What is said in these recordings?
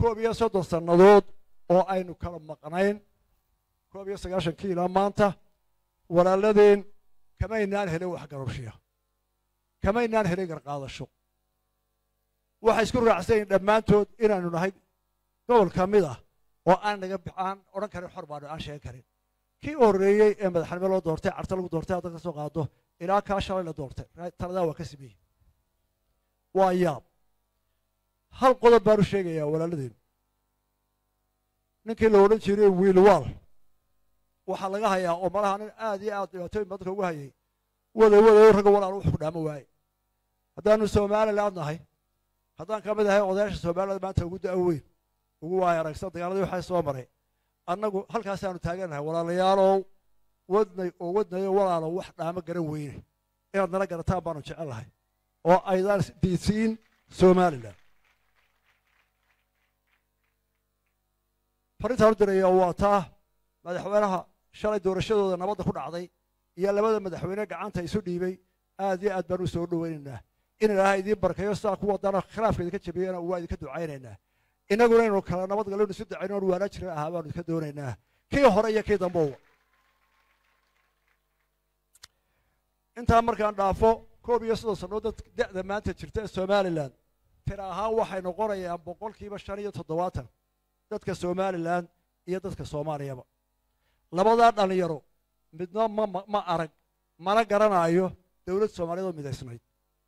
koob iyo soddon sannadood oo aynu kala maqnayn koob iyo sagaashankii ilaa maanta walaaladeen kamaynaan helin wax garabshiya kamaynaan helin garqaadasho waxay isku raacsanyiin dhammaantood inaanu nahay gobol ka mid ah oo aan naga aan odhan karin xor baanu aan sheegan karin kii u horreeyey ee madaxnimo loo doortay carta lagu doortay hadda ka soo qaado ilaa kaa shalay la doortay taladaa waa ka sameeyey waa yaab hal qodob baanu sheegayaa walaaladeen ninkii la odhan jiray wiilwaal waxaa laga hayaa oo malaha nin aad iyo aad dhibaatooyin badanka ugu hayay wada wadayo ragga walaal wax ku dhaamo waaye haddaanu somaliland nahay haddaan ka mid ahay odayaasha somaliland maanta ugu da' weyn ugu waaya aragsan dagaaladii waxaa soo maray annagu halkaasaanu taaganahay walaalayaalow wadnay oo wadnayo walaalo wax dhaamo garan weyne inaad nala garataan baanu jecel lahay oo aydaan diidsiin somalilan farintaan u diraya waa taa madaxweynaha shalay doorashadooda nabadda ku dhacday iyo labada madaxweyne gacanta isu dhiibay aad iyo aad baan u soo dhoweynaynaa in ilaahay idiin barkayo sidaa ku wadana khilaafka idinka jabiyana waa idinka ducaynaynaa innaguna inaynu kala nabad galonu isu dacayno oon waana jiran ahaa baanu idinka doonaynaa kii hore iyo kii dambowa intaa markaan dhaafo koob iyo soddon sannadood da'da maanta jirta ee somalilan tira ahaan waxay noqonayaan boqolkiiba shan iyo toddobaatan dadka somalilan iyo dadka soomaaliyaba labadaa dhallinyaro midna ma ma arag mana garanaayo dowlad soomaaliyeed oo midaysnayd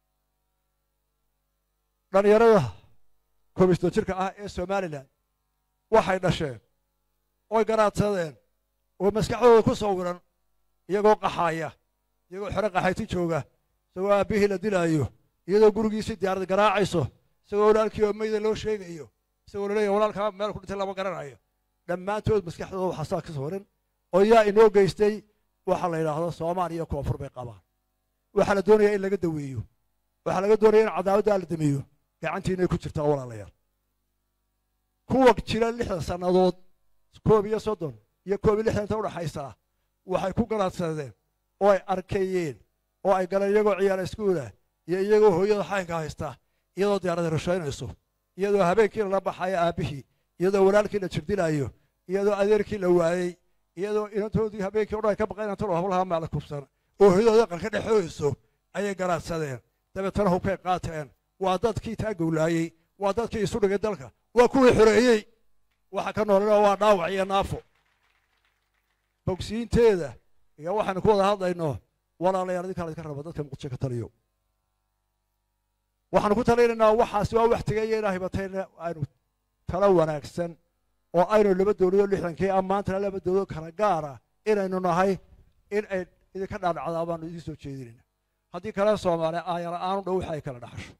dhallinyarada koob iyo soddon jirka ah ee somalilan waxay dhasheen oy garaadsadeen oo maskaxdooda ku sawiran iyagoo qaxaaya iyagoo xero qaxayti jooga isagoo aabbihii la dilaayo iyadoo gurigiisii diyaarad garaacayso isagoo walaalkii oo meyda loo sheegayo isagoo laleeyahy walaalkaa meel ku dhintay lama garanayo dhammaantood maskaxdooda waxaa saa ka sawiran oo yaa inoo geystay waxaa la yidhaahdo soomaaliya koonfur bay qabaan waxaa la doonayaa in laga daweeyo waxaa laga doonaya in cadaawaddaa la dameeyo gacantiinay ku jirtaa walaalayaal kuwa jira lixdan sannadood koob iyo soddon iyo koob iyo lixdan inta udhaxaysaa waxay ku garaadsadeen oo ay arkeeyeen oo ay galeen iyagoo ciyaara iskuulah iyo iyagoo hooyada xaynka haysta iyadoo diyaarada rushaynayso iyadoo habeenkii lala baxayo aabbihii iyadoo walaalkii la jirdilaayo iyadoo adeerkii la waayey iyadoo inantoodii habeenkii o dhan ay ka baqayn antalo hablaha maala kubsan oo hooyadooda qarka dhexooyso ayay garaadsadeen dabeetana hubkay qaateen waa dadkii taa gowlaayey waa dadkii isu dhigay dalka waa kuwii xoreeyey waxa ka noolana waa dhaawac iyo naafo bogsiinteeda iyo waxaynu ku wada hadlayno walaalayaal idinkaa laydinka raba dadka muqdisho ka taliyo waxaanu ku talinaynaa waxaasi waa wax tegaya inaa hibatayna aynu talo wanaagsan oo aynu laba dowladoo lixdankii ah maantana laba dowladoo kala gaara inaynu nahay in ay idinka dhaadhacdaa baanu idiin soo jeedinayna haddii kale soomaaliya aayala-aanu dhow waxa ay kala dhaxasho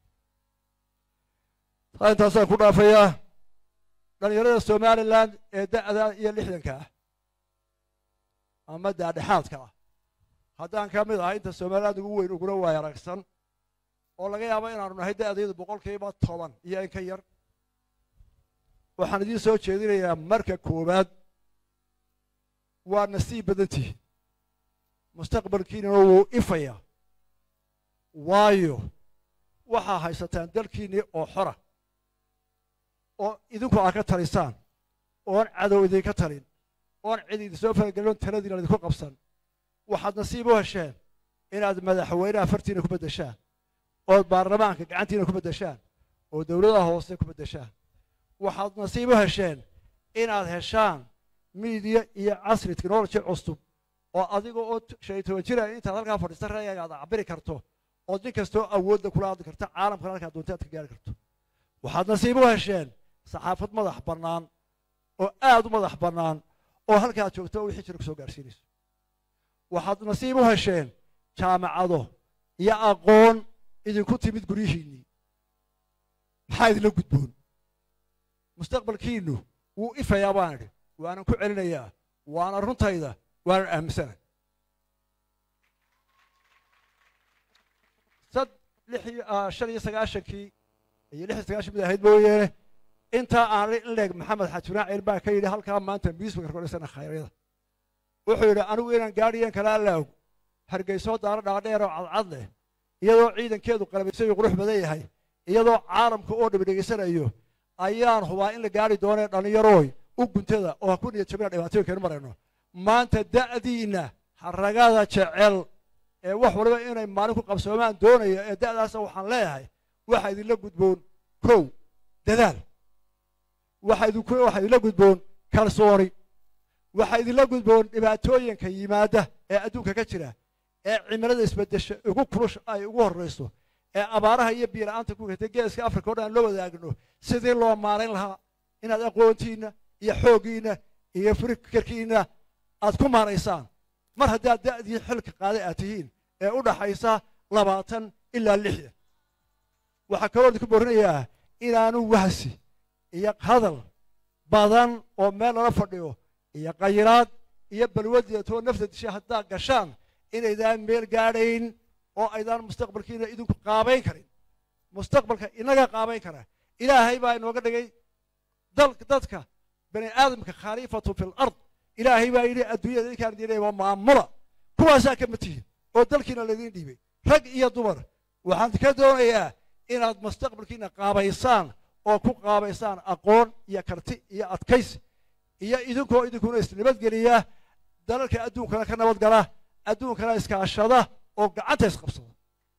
taa intaasaan ku dhaafayaa dhallinyarada somalilan ee da'da iyo lixdanka ah ama daadhexaadka ah haddaan ka mid ahay inta somaliland ugu weyn uguna waay aragsan oo laga yaabo inaanu nahay da'daydu boqolkiiba toban iyo in ka yar waxaan idiin soo jeedinayaa marka koowaad waa nasiib badantihi mustaqbalkiinana wuu ifaya waayo waxaa haysataan dalkiinnii oo xora oo idinku aad ka talisaan oon cadow idinka talin oon cid idinsoo faragelin taladiina idinku qabsan waxaad nasiib u hesheen inaad madaxweynaha fartiina ku beddeshaan ood baarlamaanka gacantiina ku beddeshaan oo dowladaha hoose ku beddeshaan waxaad nasiib u hesheen inaad heshaan miidiya iyo casri technology cusub oo adiga oo shan iyo toban jira intaad halkaa fadhiista ra'yiga aad cabiri karto ood nin kastoo awoodda kula hadli karta caalamkana halkaa doonta aad ka gaari karto waxaad nasiib u hesheen saxaafad madax bannaan oo aad u madax bannaan oo halkaad joogto wixii jira kusoo gaarsiinayso waxaad nasiib u hesheen jaamacado iyo aqoon idinku timid guryihiinnii maxaa idinla gudboon mustaqbalkiinnu wuu ifayaa baan idhi waanan ku celinayaa waana runtayda waanan aaminsana sad lix iyo shan iyo sagaashankii iyo lix iyo sagaashan mid ahayd mooyeene intaa aan in leeg maxamed xajiraaciil baa ka yidhi halkaa maanta miisbaka kordhisana khayryada wuxuu yidhi anigu inaan gaadhiyan kala allaog hargeysoo daaro dhaadheer oo cadcad leh iyadoo ciidankeedu qalabaysan iyo qurux badan yahay iyadoo caalamka oo dhib dhegaysanayo ayaan hubaa in la gaari doonee dhallinyarooy u guntada oo ha ku niyad jabina dhibaatooyinkaynu marayno maanta da'diinna haragada jecel ee wax waliba inay maalin ku qabsoomaan doonaya ee da'daasa waxaan leeyahay waxaa idinla gudboon kow dadaal waxaa idinku waxaa idinla gudboon kalsooni waxaa idinla gudboon dhibaatooyinka yimaada ee adduunka ka jira ee cimilada isbedesha ugu kulush ay ugu horrayso ee abaaraha iyo biyo-la'aanta ku gatay geeska afrika o dhan aan loo wadaagno sidii loo maarayn lahaa inaad aqoontiinna iyo xooggiinna iyo fikirkiinna aad ku maaraysaan mar haddaad da'dii xilka qaaday aad tihiin ee u dhaxaysa labaatan ilaa lixdan waxaa kaloo idinku boorinayaa inaanu wahsi iyo hadal badan oo meel lala fadhiyo iyo qayiraad iyo balwadeetoo nafta disha haddaad gashaan inaydaan meel gaadhayn oo aydaan mustaqbalkiina idinku qaabayn karin mustaqbalka inaga qaabayn kara ilaahay baa inooga dhigay dadka bani aadamka khaliifatu fi lard ilaahay baa yidhi adduunyada idinkaan diinaya waa maamula kuwaasaa kama tihin oo dalkiina laydin dhiibay rag iyo dumar waxaan ka doonayaa inaad mustaqbalkiina qaabaysaan oo ku qaabaysaan aqoon iyo karti iyo adkaysi iyo idinkoo idinkuna isnabadgeliya dalalka adduunkana ka nabadgala adduunkana iskaashada oo gacanta isqabsada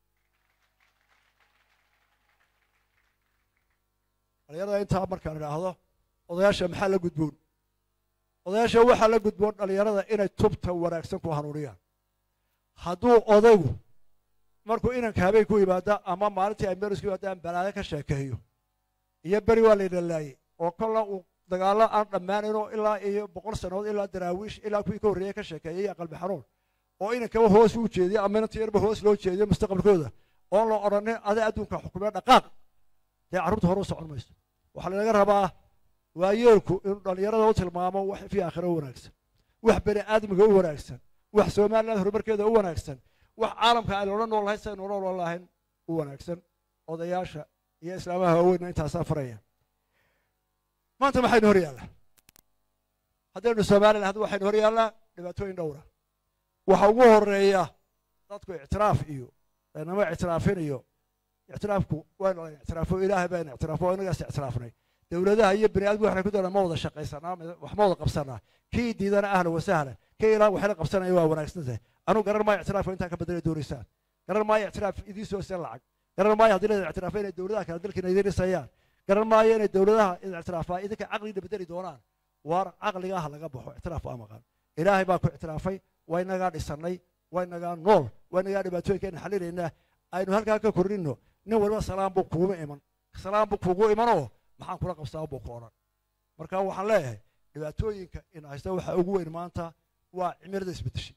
dhalinyarada intaa markaan idhaahdo odayaasha maxaa la gudboon odayaasha waxaa la gudboon dhalinyarada inay tubta wanaagsan ku hanuuniyaan hadduu odaygu markuu inanka habeen ku yimaada ama maalintii ay meris ku yimaadaan balaayo ka sheekeeyo iyo beri waa layna laayey oo kolla uu dagaallo aan dhammaanaynoo ilaa iyo boqol sannadood ilaa daraawiish ilaa kuwii ka horreeyey ka sheekeeyey iyo qalbi xanuun oo inankaba hoos u jeediyo ama inanta yarba hoos loo jeediyo mustaqbalkooda oon la odhanin aday adduunka xukumee dhaqaaq dee carruurta hore u socon mayso waxaa lanaga rabaa waayeelku inuu dhallinyarada u tilmaamo wax fi aakhiro u wanaagsan wax bani aadamka u wanaagsan wax somaliland horumarkeeda u wanaagsan wax caalamka aynu odhan nool lahayn saynu nool lahayn u wanaagsan odayaasha iyo islaamaha waaweynna intaasaa faraya maanta maxaynu hor yaallaa haddaynu somaliland hadda waxaynu hor yaallaa dhibaatooyin dhowra waxa ugu horeeya dadku ictiraaf iyo laynama ictiraafinayo ictiraafku waynu la ictiraafo ilaahay baynu ictiraafo oo inagaas ictiraafnay dowladaha iyo bani aadamku waxay ku doonaan ma wada shaqaysanaa wax ma wada qabsanaa kii diidana ahlan wasahlan kii ilaa waxla qabsanaya waa wanaagsan tahay anugu garan maayo ictiraafka intaa ka badana doonaysaan garan maayo ictiraaf idiin soo sen lacag garan maayo haddii la ictiraafo inay dowladaha kale dalkiina idiin dhisayaan garan maayo inay dowladaha ictiraafaa idinka caqliina bedeli doonaan waar caqligaah laga baxo ictiraaf waa maqan ilaahay baa ku ictiraafay waa inagaa dhisannay waa inagaa nool waa inagaa dhibaatooyinkeena xalinaynaa aynu halkaa ka korninno nin waliba salaam buu kuuma iman salaam buu kuugu imanoo maxaan kula qabsaa buu ku odhan marka waxaan leeyahay dhibaatooyinka in haysta waxa ugu weyn maanta waa cimilada isbedeshay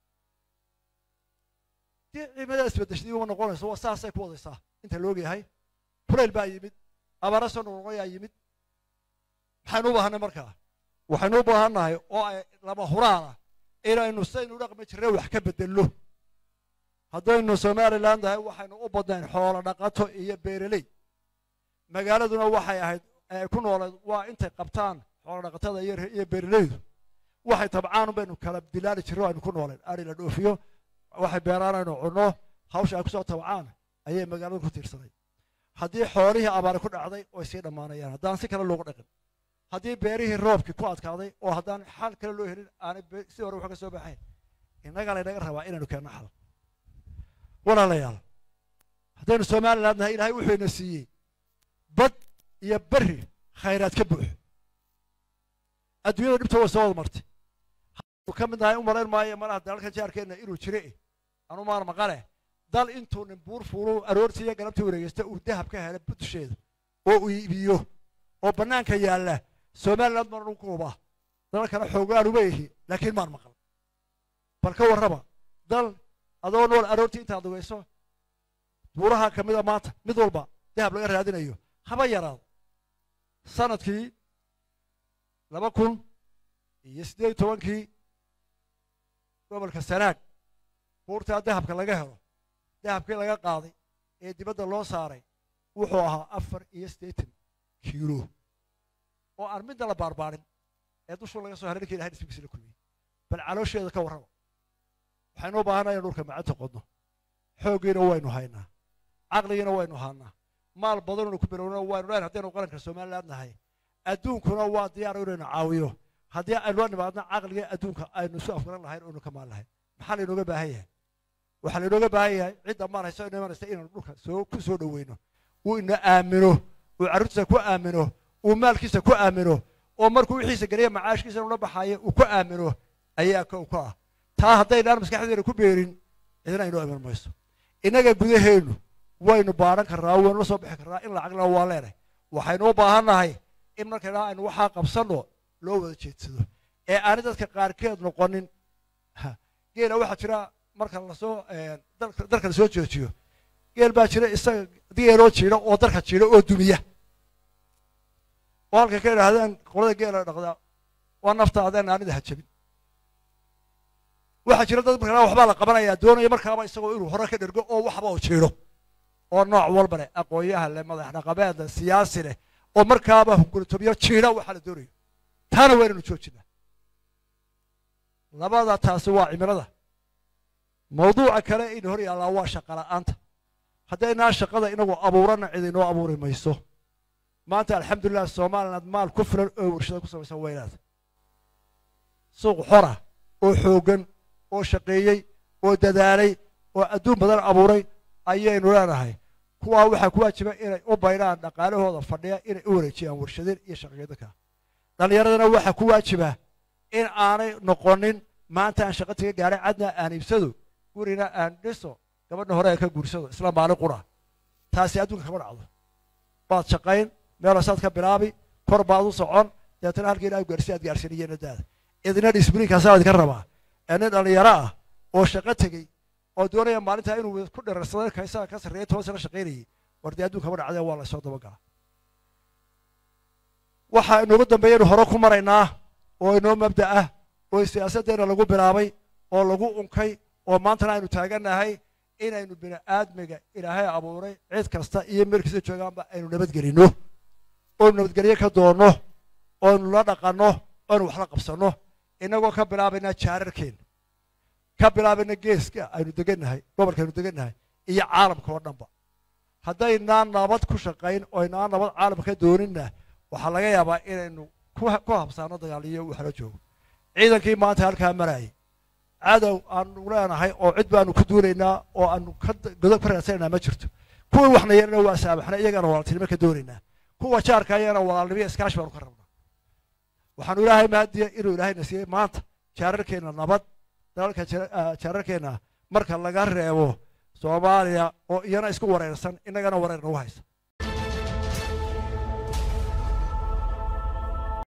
dii cimilada isbedeshay uma noqonayso waa saasay ku wadaysaa inta la ogyahay kulayl baa yimid abaara soo noqnoqoyaa yimid maxaynu u baahanay markaa waxaynu u baahannahay oo ay lama huraana inaynu saynu dhaqmi jirnay wax ka bedelno haddaynu somaliland tahay waxaynu u badnayn xoolo dhaqato iyo beereley magaaladuna waxay ahayd ay ku nooleed waa intay qabtaan xoolo dhaqatada iyo beereleydu waxay tabcaan baynu kala dilaali jirno aynu ku nooleen ari la dhoofiyo waxay beeraan aynu cunno hawsha ay kusoo tabcaan ayay magaalada ku tiirsanay haddii xoolihii abaari ku dhacday way sii dhammaanayaan haddaan si kale loogu dhaqin haddii beerihii roobkii ku adkaaday oo haddaan xal kale loo helin aanay si hore wax ka soo baxayn innagaa laynaga rabaa inaynu keenno xal walaalayaal haddaynu somaliland nahay ilaahay wuxuu ina siiyey bad iyo berri khayraad ka buux adduunyada dhibta way soo wada martay hadduu ka mid nahay u malayn maayo malaha dalalka jaarkeenna inuu jire anu maan maqale dal intuu nin buur fuulu aroortii iyo galabtii wareegeysta uu dahab ka hela dusheeda oo uu iibiyo oo bannaanka yaalla somaliland maan ugu kuubaa dalalkana xoogaan uma ihi laakiin maan maqal bal ka warraba dal adoo nool aroortii intaad dugayso buuraha ka mida maanta mid walba dahab laga raadinayo haba yaraado sanadkii laba kun iyo siddeed iyo tobankii gobolka sanaag buurtaa dahabka laga helo dahabkii laga qaaday ee dibadda loo saaray wuxuu ahaa afar iyo siddeetan kiilo oo aan midna la baarbaarin ee dushuu laga soo haray ninkii ilahay dhismigiisa la kulmiyey bal caloosheeda ka warraba waxaynu u baahanaya in dhulka macanta qodno xooggiina waynu haynaa caqligiina waynu haanaa maal badanonu ku bilowno waynu leen haddaynu qaranka somaliland nahay adduunkuna waa diyaar inaynu caawiyo haddii aynu la nimaadno caqliga adduunka aynu isu afgaran lahayn oynu ka maal lahayn maxaa laynooga baahan yahay waxaa laynooga baahan yahay cidda maal hayso ina imanaysa inaynu dhulka soo ku soo dhoweyno uu ina aamino uu carruurtiisa ku aamino uu maalkiisa ku aamino oo markuu wixiisa geliya macaashkiisa inuu la baxaayo uu ku aamino ayaa kow ka ah taa haddaynaan maskaxdeena ku beerin cidina aynoo iman mayso innaga gudaheennu waynu baadhan karnaa waynu la soo bixi karnaa in lacagna waa leenahay waxaynu u baahan nahay in markaynaa aynu waxaa qabsanno loo wada jeedsado ee aanay dadka qaarkeed noqonin geela waxaa jira marka lasoo dalka lasoo joojiyo geel baa jira isaga geeloo jiida oo dalka jiida oo dumiya oo halkay ka idhaahdeen qolada geela dhaqdaa waa naftaadeen aanida hajabin waxaa jira dad markaa waxbaa la qabanayaa doonaya markaaba isagoo inuu hore ka dhergo oo waxba oo jiidho oo nooc walba leh aqoonyaha leh madax dhaqameed leh siyaasi leh oo markaaba hunguritobiyo jiidha waxaa la doonayo taana waynaynu joojinaa labada taasi waa cimilada mawduuca kale in hor yaallaa waa shaqa la'aanta haddaynaa shaqada inagu abuurana cid inoo abuuri mayso maanta alxamdulilah somaliland maal ku filan oo warshada ku samaysan weynaad suuq xora oo xooggan oo shaqeeyey oo dadaalay oo adduun badan abuuray ayaynu leenahay kuwaa waxaa ku waajiba inay u baydhaan dhaqaalahooda fadhiya inay u wareejiyaan warshadeen iyo shaqeedaka dhallinyaradana waxaa ku waajiba in aanay noqonin maanta aan shaqa taga gaadhay cadna aan iibsado gurina aan dhiso gabadha hore aan ka guursado isla maalin qura taasi adduunka kama dhacdo baad shaqayn meelasaad ka bilaabi kor baad u socon deetana halkiina aad gaarsi aad gaarsiinayeen daada idina disbriinkaasaa idinka rabaa ee nin dhallinyaro ah oo shaqo tegey oo doonaya maalintaa inuu ku dherarsado kaysaga ka sarreeya toban sano shaqaynayay war dee adduunka kama dhacdee waa laysoo dabagala waxaa inoogu dambeeyaynu hore ku maraynaa oo inoo mabda ah oo siyaasaddeena lagu bilaabay oo lagu unkay oo maantana aynu taagannahay inaynu bini aadmiga ilaahay abuuray cid kasta iyo meelkiisa joogaanba aynu nabadgelinno oonu nabadgelyo ka doonno oonu la dhaqanno oonu wax la qabsanno innagoo ka bilaabayna jaararkeena ka bilaabayna geeska aynu degannahay gobolkaaynu degannahay iyo caalamka oo dhanba haddaynaan nabad ku shaqayn oo aynaan nabad caalamka ka dooninna waxaa laga yaabaa inaynu ku habsaano dagaaliyo waxla joogo ciidankii maanta halkaa marayay cadow aanu leenahay oo cid baanu ku duulaynaa oo aanu godob ka raadsanaynaa ma jirto kuwii waxna yeelana waa saamaxna iyagana walaaltinimo ka doonaynaa kuwa jaarka ayagana walaalnimo iskaashi baanu ka rabnaa waxaanu ilaahay mahadiya inuu ilaahayna siiyey maanta jaararkeenna nabad dalalka jaararkeenna marka laga reebo soomaaliya oo iyana isku wareersan innagana wareer nagu haysa